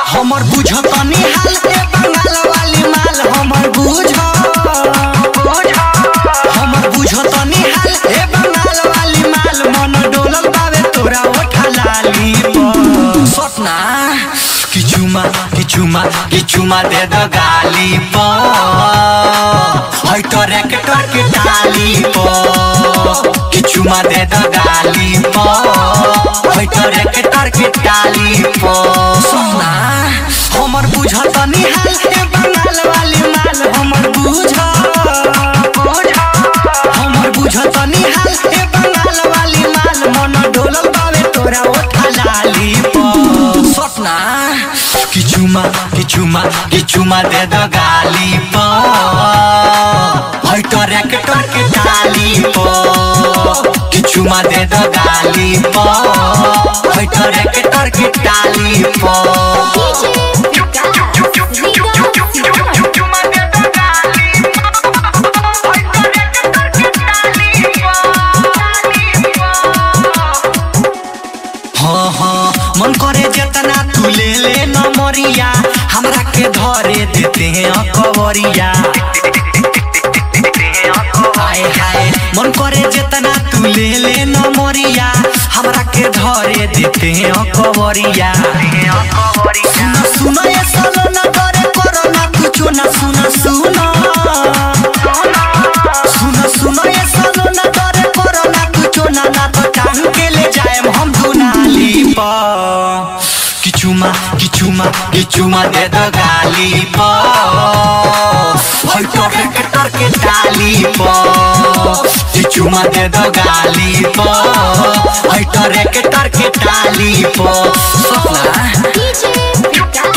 हमर बुझ तनी हाल के बंगाल वाली माल हमर बुझ हमर बुझ तनी हाल के बंगाल वाली माल मन डोलल बावे तोरा ओठा लाली पर सपना किचुमा किचुमा किचुमा दे द गाली पर है तो रैकेटर के टाली पर किचुमा दे द गाली पर है तो रैकेटर के टाली पर सपना हमर बुझ तनी हाल के बंगाल वाली माल हमर बुझ हमर बुझ तनी हाल के बंगाल वाली माल मन डोलल बावे तोरा ओठा लाली पर सपना किचुमा किचुमा किचुमा दे द गाली पर है तो रैकेटर के टाली पर किचुमा दे द गाली पर है तो रैकेटर के टाली पर हाँ हाँ मन करे जितना तू ले ले नमरिया हमरा के धरे देते हैं अकबरिया हाय हाय मन करे जितना तू ले ले नमरिया हमरा के धरे देते हैं अकबरिया सुना सुना ये सालो ना करे करो ना कुछ ना सुना सुना सुना सुना ये सालो ना करे करो ना कुछ ना ना तो टांग के ले जाए हम दुनाली पा किचुमा किचुमा किचुमा दे द गाली पा हई तो रेक्टर के डाली पा किचुमा दे द गाली पा हई तो रेक्टर के डाली पा सपना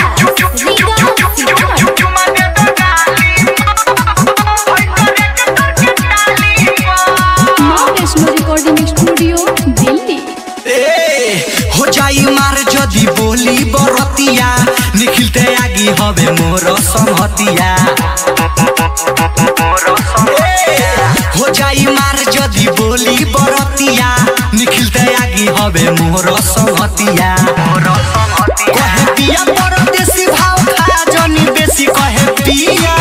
वैष्णो रिकॉर्डिंग स्टूडियो दिल्ली ए हो जाई मार जदी बोली बरतिया निखिलते आगी हवे मोर संहतिया ए, हो जाई मार जदी बोली बरतिया निखिलते आगी हवे मोर संहतिया कहे पिया परदेसी भाव खा जनी बेसी कहे पिया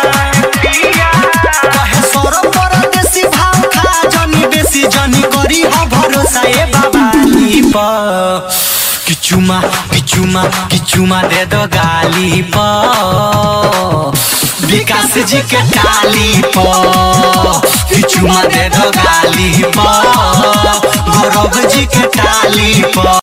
कहे सौरभ परदेसी भाव खा जनी बेसी जनी करी ह भरोसा ए बाबा प किचुमा किचुमा किचुमा दे दो गाली प विकास जी के टाली प किचुमा दे दो गाली प गौरव जी के टाली प